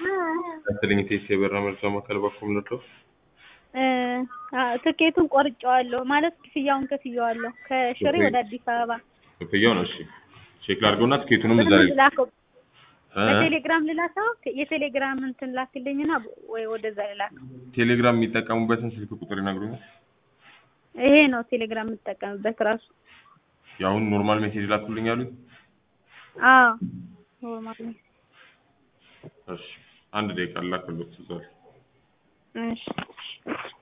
ያስልኝ ቴስ የበራ መርጃ ማዕከል በኩል ነበር። ትኬቱን ቆርጬዋለሁ ማለት ክፍያውን ከፍዬዋለሁ ከሽሬ ወደ አዲስ አበባ ክፍያው ነው። እሺ ቼክ ላድርገውና ትኬቱንም እዛ ላይ ላከው እ? በቴሌግራም ልላከው የቴሌግራም እንትን ላክልኝና ወይ ወደዛ ልላከው ቴሌግራም የሚጠቀሙበትን ስልክ ቁጥር ይነግሩኛል። ይሄ ነው ቴሌግራም የምጠቀምበት ራሱ የአሁኑ ኖርማል ሜሴጅ ላኩልኝ ያሉት። አዎ ኖርማል ነው እሺ አንድ ደቂቃ ላክሎት እዛ ላይ እሺ